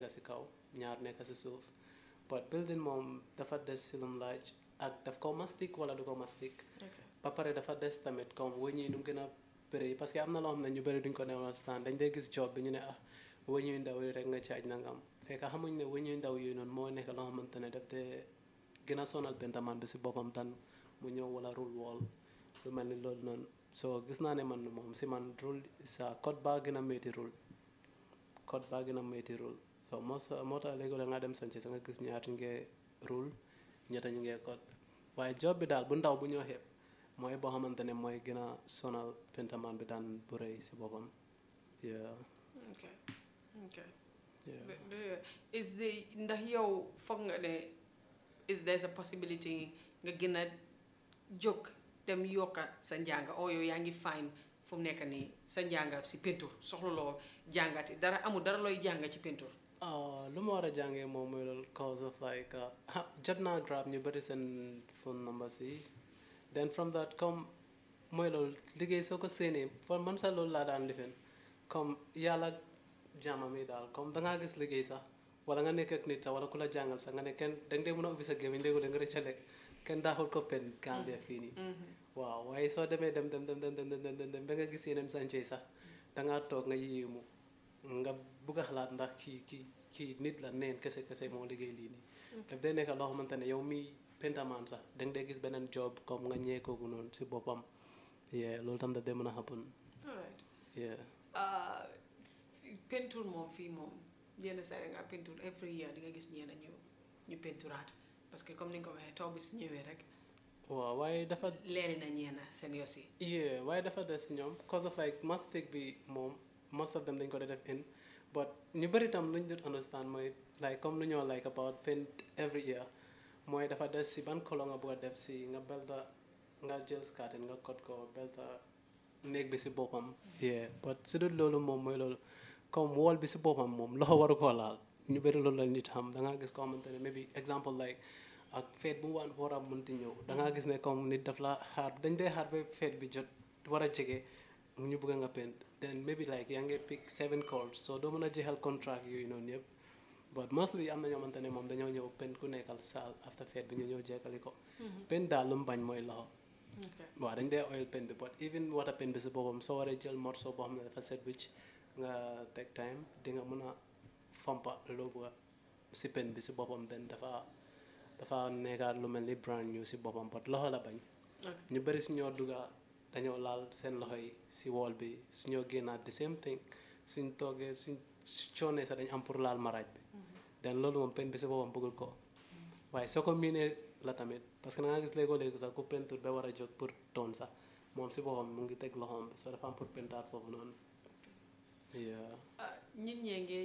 nekk si kaw ñaar nekk si suuf but building moom dafa des si lum laaj ak daf ko mastic wala du ko mastic ba pare dafa des tamit comme wëñ yi nu mu gën a bëri parce que am na loo xam ne ñu bëri duñ ko ne understand dañ dee gis job bi ñu ne ah wëñ yu ndaw yi rek nga caaj nangam fekk xamuñ ne wëñ yu ndaw yooyu noonu moo nekk loo xamante ne daf dee gën a sonal pentaman bi si boppam tan mu ñëw wala rule wall lu mel ni loolu noonu so gis naa ne man moom si man rule sa code baa gën a métti rule code baa gën a métti rule so moo sa moo tax léegi la nga dem sanc sa nga gis ñaata ñu ngee rule ñetta ñu ngee code waaye job bi daal bu ndaw bu ñoo xeeb mooy boo xamante ne mooy gën a sonal pentaman bi daan bu rëy si boppam yeah okay okay yeah But, uh, is the ndax yow foog nga ne is there a possibility nga gën a jóg dem yokka sa njàng oo yow yaa ngi fine fu mu nekk nii sa njàng si peinture soxlaloo jàngati dara amul dara looy jàng ci peinture Uh, lu ma war a jàngee moom mooy loolu cause of like uh, ah, jot naa grab ñu bëri seen phone numbers yi then from that comme mooy loolu liggéey soo ko séenee for man sax loolu laa daan lifin comme yàlla jaamam yi daal comme dangaa gis liggéey sax wala nga nekk ak nit sax wala ku la jàngal sax nga ne kenn danga dee mën a ubbi sa gémmiñ léegi nga rëccale kenn daaxul ko pen Gambia fii nii waaw waaye soo demee dem dem dem dem dem dem dem dem ba nga gis yeneen sànce yi sax dangaa toog nga yéemu nga bugg a xalaat ndax kii kii kii nit la neen kese kese moo liggéey lii nii daf dee nekk loo xamante ne yow mi pentaman sax danga dee gis beneen job comme nga ñee kooku noonu si boppam yeah loolu tam daf dee mën a happen alright yeah Uh, peinture moom fii moom yenn saa yi nga peinture every year di nga gis ñeena ñu ñu peinturaat parce que comme ni nga ko waxee taw bi su ñëwee rek waaw waaye dafa leeri na ñeena seen yosi yeah waaye dafa des ñoom cause of like mastic bi moom most of them dañ ko dee def in but ñu bëri tam lu ñu dut understand mooy like comme lu ñoo like about paint every year mooy dafa des si ban color nga bëgg a def si nga belta nga jël skatin nga kot ko belta néeg bi si boppam yeah but su dul loolu moom mooy loolu comme wall bi si boppam moom loxo waru koo laal ñu bëri loolu la nit xam da ngaa gis koo xamante ne maybe example like ak feet bu mu waan war a mënti ñëw da ngaa gis ne comme nit daf la xaar dañ dee xaar ba feet bi jot war a jege ñu bëgg nga paint then maybe like yaa ngi pick seven calls so doo mën a jeexal contract yooyu noonu yëpp but mostly am na ñoo xamante ne moom dañoo ñëw paint ku nekkal saal after feet bi ñu ñëw jekkali ko paint daal lu mu bañ mooy loxo waaw dañ dee oil paint bi but even water paint bi si boppam soo waree jël morceau boo xam ne dafa set wicc nga teg time di nga mën a fompa loo bëgg a si paint bi si boppam then dafa dafa nekkaat lu mel ni brand new si boppam but loxo la bañ ñu bëri si ñoo dugga dañoo laal seen loxo yi si wall bi su ñoo génnaat the same thing suñ toogee suñ coonee sax dañ am pour laal maraaj bi then loolu moom paint bi si boppam bëggul ko waaye soo ko miinee la tamit parce que da nga gis léegoo léegi sax ku peinture ba war a jóg pour toon sax moom si boppam mu ngi teg loxoom bi soo dafa am pour peintaat foofu noonu yeah nit ñee ngi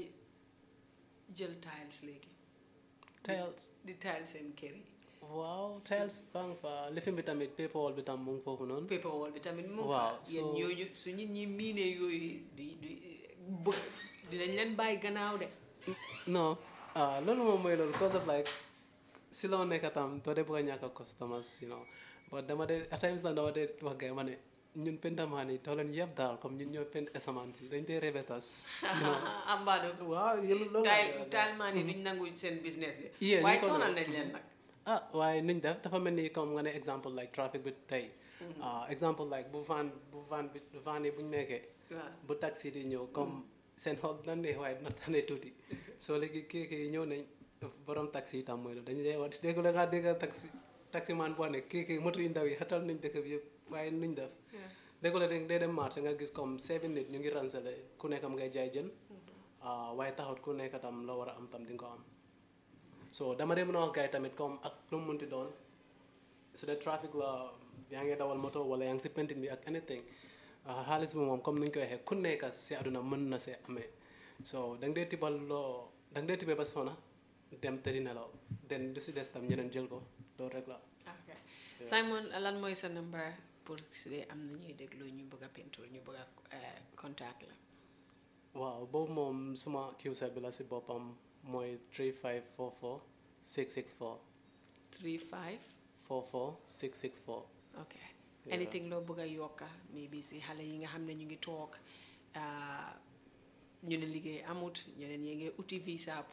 jël tiles léegi tiles di tiles seen kër yi waaw tiles baa nga fa lifin bi tamit paper wall bi tam mu ngi foofu noonu paper wall bi tamit mu Waaw, fa yéen so- ñooñu su nit ñi miinee yooyu di di bëgg dinañ leen bàyyi gannaaw de non ah loolu moom mooy loolu cause of like si loo nekk tam doo dee bëgg a ñàkk a customers you know but dama dee at times nag dama dee wax gars yi ma ne ñun pentamaan yi doo leen yëpp daal comme ñun ñoo pent asamaan si dañ dee rebetas you know ambaado waaw yéen loolu taal laa taal maa ni duñ nangu seen business yi Yeah, ñu waaye ko sonal doon. nañ leen nag ah waaye nuñ def dafa mel ni comme nga ne exemple like traffic bi tey ah exemple like bu van bu van bi van yi bu ñu nekkee waaw bu taxi di ñëw comme seen xool dina neex waaye dina tane tuuti soo léegi kii kii ñëw nañ borom taxi yi tam mooy loolu dañu dee wax dégg la ngaa dégg taxi taxi man boo ne kii kii moto yu ndaw yi xatal nañ dëkk bi yëpp waaye nuñ def léegi la day dem marché nga gis comme seven nit ñu ngi ransale ku nekk am ngay jaay jën ah waaye taxut ku nekk tam la war a am tam di nga ko am so dama dee mën a wax gars yi tamit comme ak lu mu munti doon su dee trafic la yaa ngi dawal moto wala yaa ngi si pentin bi ak anything ah, xaalis bi moom comme ni ñu koy waxee ku nekk si àdduna mën na see amee so da nga dee tibal loo da nga dee tibee ba sona dem tëri nelaw den lu si des tam ñeneen jël ko loolu rek la ok Simon lan mooy sa number pour si dee am na ñuy déglu ñu bëgg a peinture ñu bëgg a eh, contact la waaw boobu moom suma QCell bi la si boppam mooy 3544 664 35 44 664 ok anything loo bëgg a yokka maybe si xale yi nga xam ne ñu ngi toog ah, ñu ne liggéey amut ñeneen ñi ngi uti visa